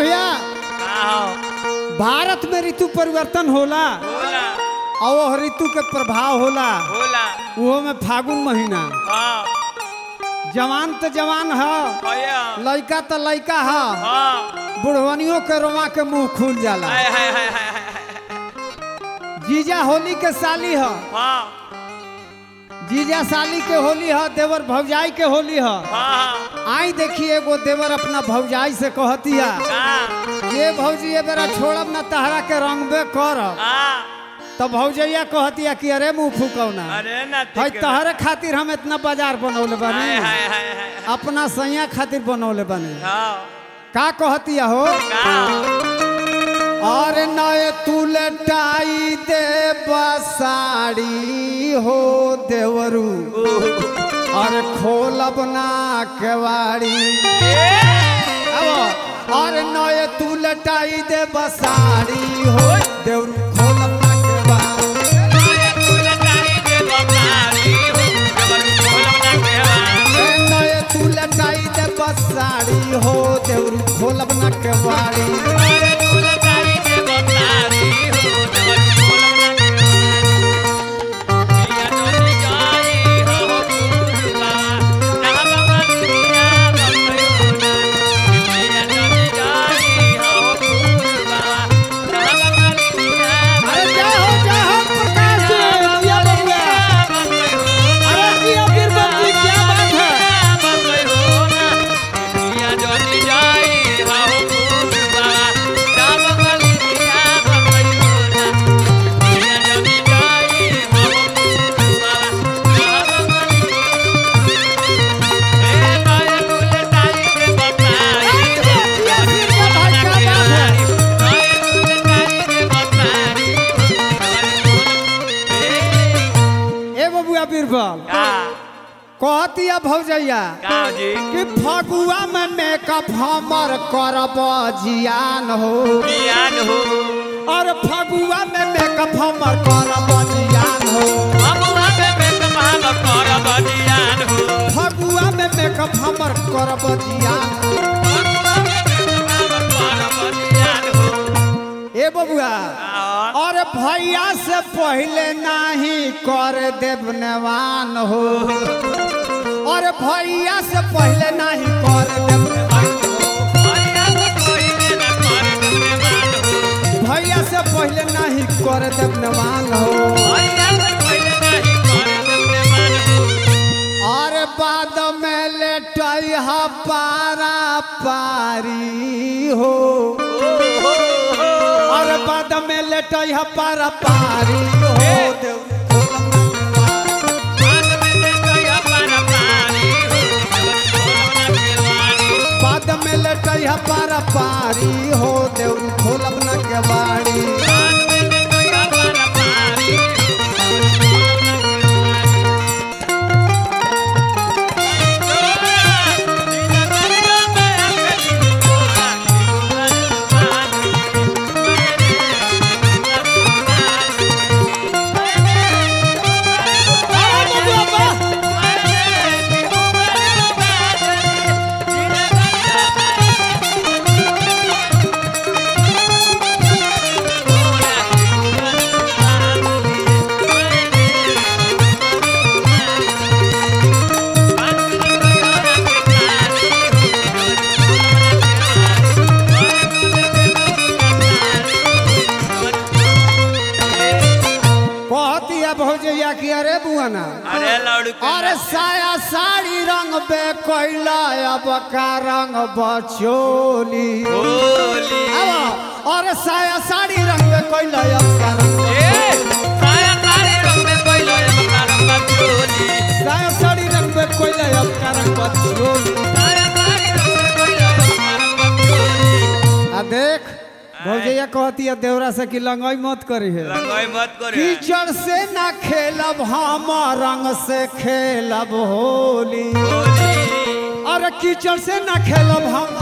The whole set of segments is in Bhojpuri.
भैया का हो भारत में ऋतु परिवर्तन होला होला और वह ऋतु के प्रभाव होला होला वो में फागुन महीना हाँ जवान तो जवान है भैया लड़का तो लड़का है हाँ बुढ़वनियों के रोमा के मुंह खुल जाला हाय हाय हाय हाय हाय जीजा होली के साली है हाँ जीजा साली के होली है देवर भौजाई के होली है हाँ आई देखिए एगो देवर अपना भौजाई से कहतिया का ये भौजी ये बेरा छोड़ब ना तहरा के रंगबे करब हाँ तो भौजैया कहतिया कि अरे मुंह फूकौना अरे ना भाई ठीक है। तहरे खातिर हम इतना बाजार बनौले हाय बानी हाय हाय हाय अपना सैया खातिर बनौले बानी हाँ का कहतिया हो का अरे नए तू लटाई दे बसाड़ी हो देवरू अरे खोलब ना केवाड़ी अब अरे नए तू लटाई दे बसाड़ी हो देवरू खोलब ना केवाड़ी ए नए तू लटाई दे बसाड़ी हो देवरू खोलब ना केवाड़ी अरे जय हो जय हो प्रकाश जी जिया बबुआ अरे जिया बीरबल जी क्या बात है ए बबुआ बीरबल कहतिया भौजैया कि फगुआ में मेकअप हमर करब जियान हो और फगुआ में मेकअप हमर करब जियान हो फगुआ में मेकअप हमर करब जियान ए बबुआ और भैया से पहले नाही कर देव नेवान हो और भैया से पहले नाही कर देव नेवान हो भैया से पहले नाही कर देव नेवान हो और बाद में लेटई हा पारा पारी हो और बाद में लेटई हा पारा पारी हो देव बाद में लेटई हा पारा पारी हो देव खोलब न के बाड़ी अरे बबुआ बा कहतिया भौजैया कि अरे बुआना अरे लड़ू अरे साया साड़ी रंग बे कोइला अब का रंग बचोली होली अब और साया साड़ी रंग बे कोइला अब का रंग साया सारे रंग में कोई लोए बकारम बचोली साया साड़ी रंग बे कोइला अब का रंग बचोली साया सारे रंग में कोई लोए बकारम बचोली आ देख भौजैया कहतिया देवरा से कि लंगाई मत करी है रंगाई मत करे कीचड़ से ना खेलब हम रंग से खेलब होली अरे कीचड़ से ना खेलब हम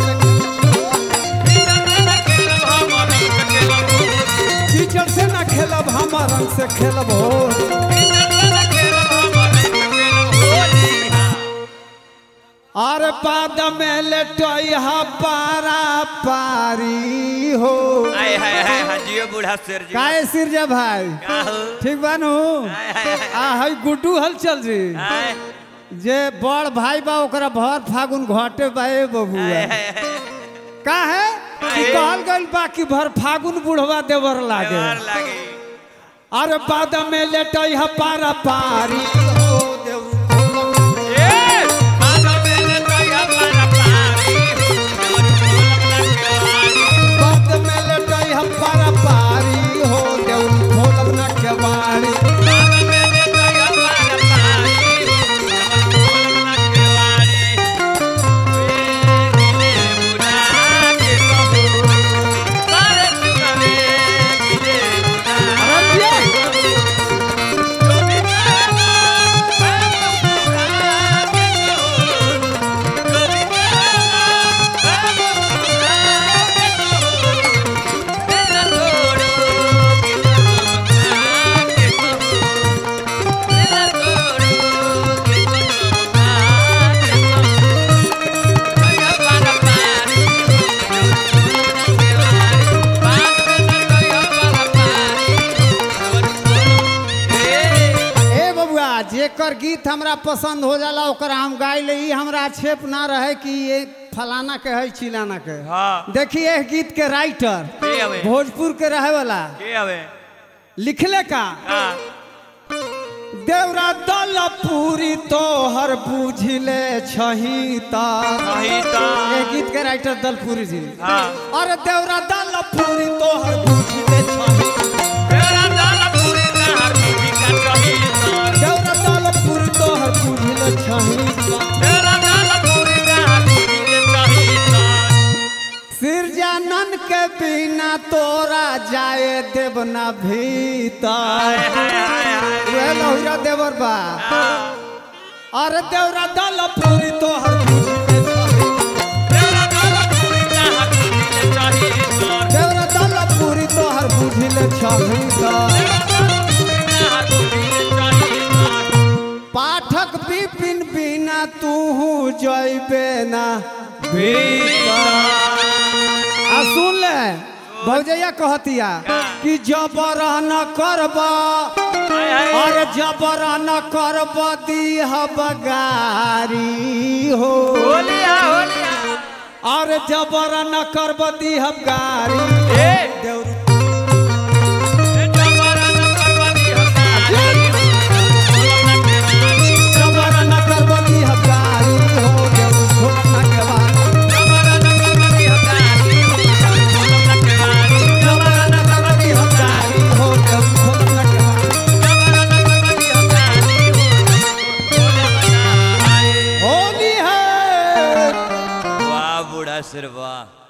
कीचड़ से ना खेलब हम रंग से खेलब होली अरे बाद में लेटोइहा पारा पारी हो आय हाय हाय हाय जियो बूढ़ा शेर जी काहे सिरजा भाई का हो ठीक बानू हाय हाय हाय आ हई गुड्डू हल चल जी हाय जे बड़ भाई बा ओकरा भर फागुन घटे बा ए बबुआ हाय हाय हाय का है कि काहे? कहल गइल बा कि भर फागुन बुढ़वा देवर लागे देवर लागे अरे बाद में लेटई ह पारा पारी हो देव ए माधव मेले तो या पारा पारी देवर बोलम ना केवाड़ी बाद में लेटई ह पारा पारी हो देव भोलम न केवाड़ी माधव मेले तो या पारा पारी देवर बोलम ना केवाड़ी वे गिले बुढ़ा के कहू सारे सुनवे गिले बुढ़ा अरे ये ए बबुआ जेकर गीत हमरा पसंद हो जाला ओकर हम गाय ले ई हमरा आक्षेप ना रहे कि ये फलाना के है चिलाना के हाँ देखिए एह गीत के राइटर के हवे भोजपुर के रहे वाला के हवे लिखले का हाँ देवरा दल पूरी तोहर बुझले छही ता सही ता ये गीत के राइटर दलपुरी जी हाँ अरे देवरा दल पूरी तोहर बुझले छही तेरा दाल पूरी नहर बीबी का सही ता देवरा दल पूरी तोहर बुझले छही ता तेरा दाल पूरी नहर बीबी के सही ता सिरजानन के बिना तोरा जाए देवना भीतर हाय हाय हाय हाय वे लहुरा देवर बा हाँ अरे देवरा दल पूरी तोहर बुझले छही तेरा दाल पूरी नहर बीबी के सही ता देवरा दल पूरी तोहर बुझले छही ता तेरा दाल पूरी नहर बीबी के सही ता पाठक विपिन बिना तू जैबे ना आ सुन ले भौजैया कहतिया कि जबर न करब हाय हाय और जबर न करब दीह बगारी हो होलिया होलिया और जबर न करब दीह गारी ए देउरू जबरा न करवानी हकारी बोलम ना केवाड़ी जबर न करब दीह गारी हो देउरू घोटना के बाद जबरा न करवानी हकारी बोलम ना केवाड़ी जबर न करब दीह गारी हो देउरू घोटना के बाद जबरा न करवानी हकारी बोलम ना आए होली है वाह बूढ़ा सिर वाह